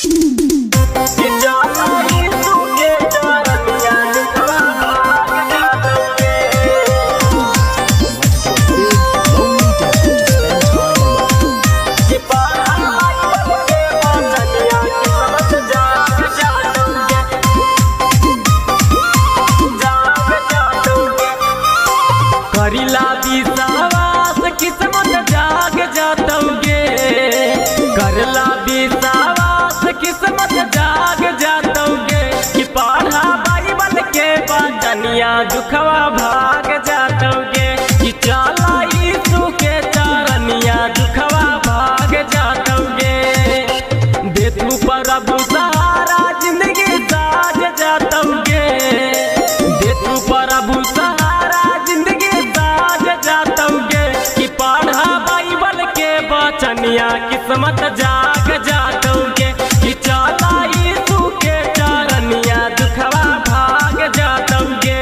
करिला विश्वास किस्मत जाग जातोगे करला विश्वास किस्मत जाग जातोगे कि पढ़ा बाइबल के बचनिया दुखवा भाग जातोगे कि चला यीशु के चरनिया दुखवा भाग जातोगे दे तू प्रभु सहारा जिंदगी साज जातोगे दे तू प्रभु सहारा जिंदगी साज जातोगे कि पढ़ा बाइबल के बचनिया किस्मत जाग जातोगे कि चला यीशु के चरनिया दुखवा भाग जातोगे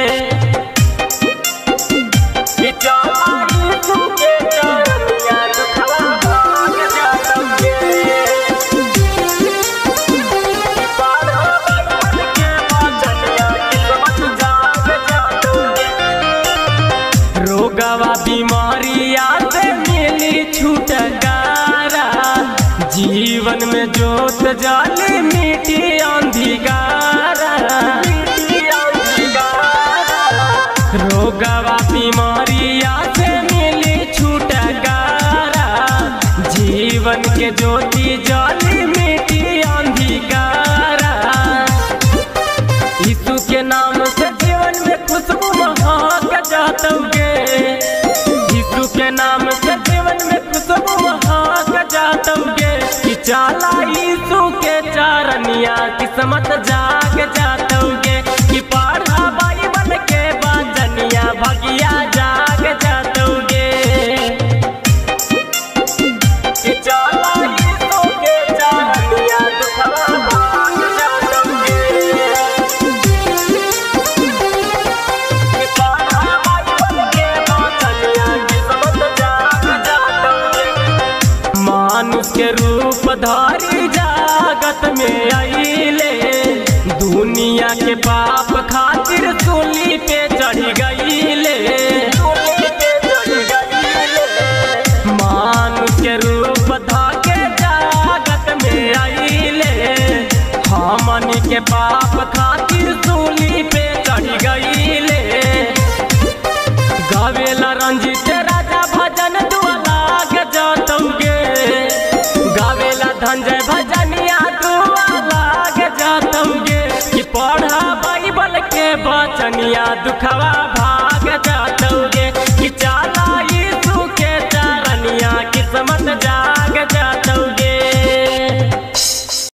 कि चला यीशु के चरनिया दुखवा भाग जातोगे कि पढ़ा बाइबल के बचनिया किस्मत जाग जातोगे रोगवा बीमारिया से मिली छुटकारा जीवन में जोत जाली मिट्टी अंधिकारा रोगवा बीमारिया से मिली छुटकारा जीवन के ज्योति जाली मिट्टी अंधिकारा यीशु के नाम से जीवन में खुशबू महक जातोगे यीशु के नाम से जीवन में खुशबू महक जातोगे कि चाला यीशु के चारनिया किस्मत जाग जातोगे कि पढ़ा बाइबल के बचनिया भगिया जाग जातोगे कि चाला यीशु के चारनिया दुखवा भाग जातोगे मानुष के रूप धारी जागत में आइले दुनिया के पाप खातिर सूली पे चढ़ गईले मानुष के रूप धाके जागत में आइले हमनी के पाप खातिर सूली पे चढ़ गईले गावेला रंजित राजा भजन दुआ लाग जातोगे गावेला धंजय भजनिया दुआ लाग जातोगे कि पढ़ा बाइबल के बचनिया दुखवा भाग जातोगे कि चाला यीशु के चरनिया किस्मत जाग जातोगे